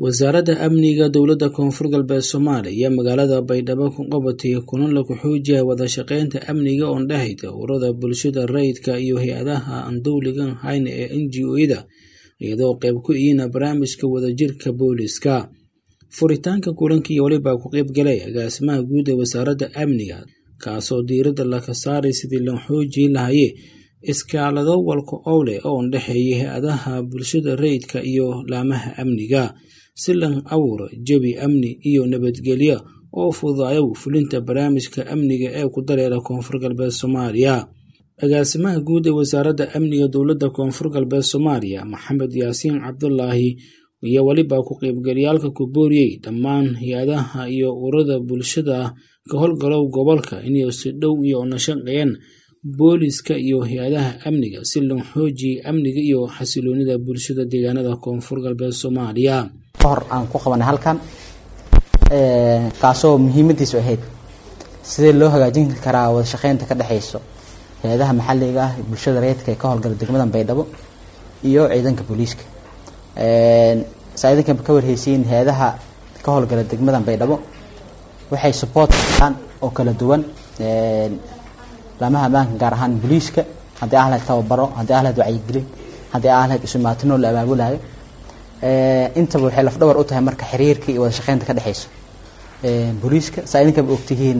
wasaaradda amniga dowladda koonfur galbeed soomaaliya iyo magaalada baydhabo ku qabatay kulan lagu xoojiyay wada shaqeynta amniga oon dhexayda ururada bulshada rayidka iyo hay-adaha aan dowligan hayn ee n g o-yada iyadoo qayb ku ihiina barnaamijka wadajirka booliska furitaanka kulankii weliba ku qayb galay agaasimaha guud ee wasaaradda amniga kaasoo diiradda laga saaray sidii loo xoojii lahaye iskaalado walka owleh oon dhexeeya hay-adaha bulshada rayidka iyo laamaha amniga si lan abuuro jawi amni iyo nabadgelyo oo fududaayo fulinta barnaamijka amniga ee ku dareera koonfur galbeed soomaaliya agaasimaha guud ee wasaaradda amniga dowladda koonfur galbeed soomaaliya maxamed yaasiin cabdulaahi iyo weliba ku qaybgalyaalka ku booriyey dhammaan hay-adaha iyo ururada bulshada ka howlgalow gobolka inay si dhow iyo una shaqeeyaan booliska iyo hay-adaha amniga si loo xoojiyay amniga iyo xasiloonida bulshada deegaanada koonfur galbeed soomaaliya hor aan ku qabanay halkan kaasoo muhiimadiisu ahayd sidee loo hagaajin karaa wada shaqeynta ka dhexeyso hay-adaha maxalliga ah bulshada rayidka ee ka howlgala degmada baydhabo iyo ciidanka booliiska saa idinkan ka warheysiin hay-adaha ka howlgala degmada baydhabo waxay support aan oo kala duwan laamaha ammaanka gaar ahaan booliiska haddii ah lahayd tababaro haddii ah lahayd wacyigelin haddii ah lahayd isumaatino la abaabulayo intaba waxay lafdhabar u tahay marka xiriirka iyo wada shaqeynta ka dhexeyso booliiska saa idinkaba ogtihiin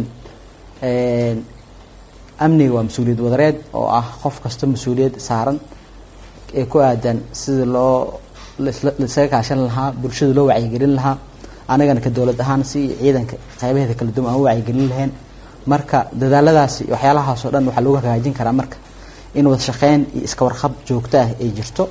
amniga waa mas-uuliyad wadareed oo ah qof kasta mas-uuliyad saaran ee ku aadan sida loo laisaga kaashan lahaa bulshada loo wacyigelin lahaa anagana ka dowlad ahaan si ciidanka qaybaheeda kala duwan aan u wacyigelin lahayn marka dadaaladaasi waxyaalahaas oo dhan waxaa lagu hagaajin karaa marka in wada shaqeyn iyo iska warqab joogto ah ay jirto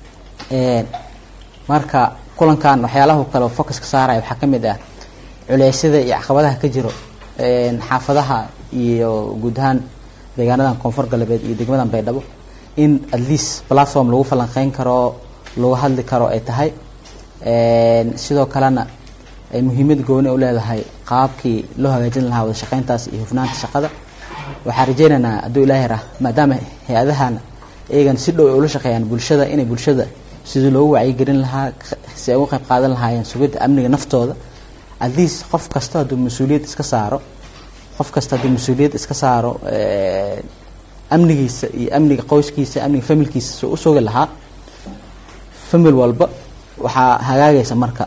marka kulankan waxyaalahu kale focuska saaraya waxaa kamid ah culeysyada iyo caqabadaha ka jiro xaafadaha iyo guud ahaan deegaanadan koonfur galbeed iyo degmadan baydhabo in at least platform lagu falanqeyn karo lagu hadli karo ay tahay sidoo kalena ay muhiimad gooni u leedahay qaabkii loo hagaajin lahaa wada shaqeyntaas iyo hufnaanta shaqada waxaa rajeynaynaa hadduu ilaahi rah maadaama hay-adahan iyagan si dhow ay ula shaqeeyaan bulshada inay bulshada sidii loogu wacyigelin lahaa si ay uga qayb qaadan lahaayeen sugidda amniga naftooda at least qof kasta hadduu mas-uuliyad iska saaro qof kasta hadduu mas-uuliyad iska saaro amnigiisa iyo amniga qoyskiisa amniga familkiisa soo u sugi lahaa famil walba waxaa hagaagaysa marka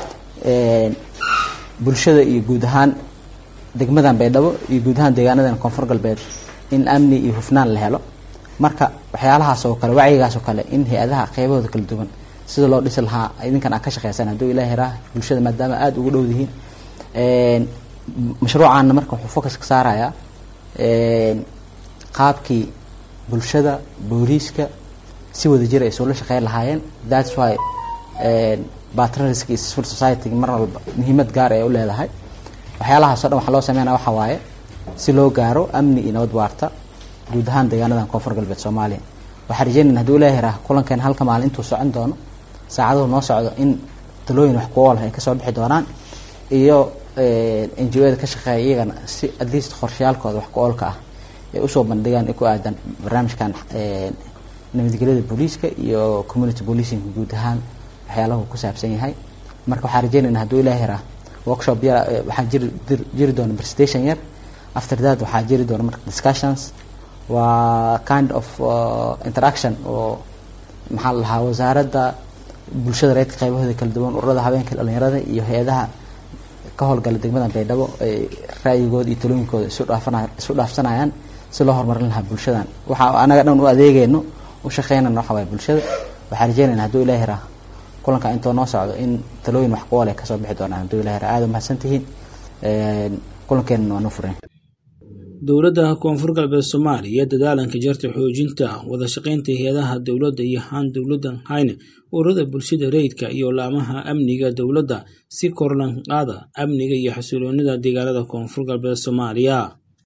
bulshada iyo guud ahaan degmadan baydhabo iyo guud ahaan deegaanadan koonfur galbeed in amni iyo hufnaan la helo marka waxyaalahaas oo kale wacyigaas oo kale in hay-adaha qeybahooda kala duwan sida loo dhisi lahaa idinkan aad ka shaqeysan hadduu ilaahi raah bulshada maadaama aada ugu dhow dihiin mashruucaana marka wuxuu focus ka saarayaa qaabkii bulshada booliiska si wada jir ay isula shaqeyn lahaayeen thats why batrariska iyo civil society mar walba muhiimad gaar ay u leedahay waxyaalahaas o dhan waxaa loo sameynaya waxaa waaye si loo gaaro amni iyo nabad waarta guud ahaan deegaanadan koonfur galbeed soomaaliya waxaa rajeynayna haduu ilaahi raah kulankan halka maalin intuu socon doono saacaduhu noo socdo in talooyin wax ku ool ay kasoo bixi doonaan iyo n g o-da ka shaqeeya iyagana si at least qorshayaalkooda wax ku oolka ah ay usoo bandhigaan ay ku aadan barnaamijkan nabadgelyada booliiska iyo community policing guud ahaan waxyaalahu ku saabsan yahay marka waxaa rajeynayna hadduu ilaahi raah workshop ya waxaa jiri jiri doona presentation yar after that waxaa jiri doona marka discussions waa kind of interaction oo maxaa la dhahaa wasaaradda bulshada reedka qaybahooda kala duwan ururada habeenka dhalinyarada iyo hay-adaha ka howlgala degmada baydhabo ay ra'yigooda iyo talooyinkooda isu dhaafana isu dhaafsanayaan si loo horumarin lahaa bulshadan waxaa anaga dhan u adeegeyno u shaqeynayno waxa waaya bulshada waxaa rajeynayna hadduu ilaahi raah kulanka intoo noo socdo in talooyin wax ku oole kasoo bixi doonaan hadduu ilahi raah aada umahadsan tihiin kulankeenana waa noo fureen dowladda koonfur galbeed soomaaliya iyo dadaalanka jarta xoojinta wada shaqeynta hay-adaha dowladda iyo haan dowladdan hayne ururada bulshada rayidka iyo laamaha amniga dowladda si korlan qaada amniga iyo xasiloonida deegaanada koonfur galbeed soomaaliya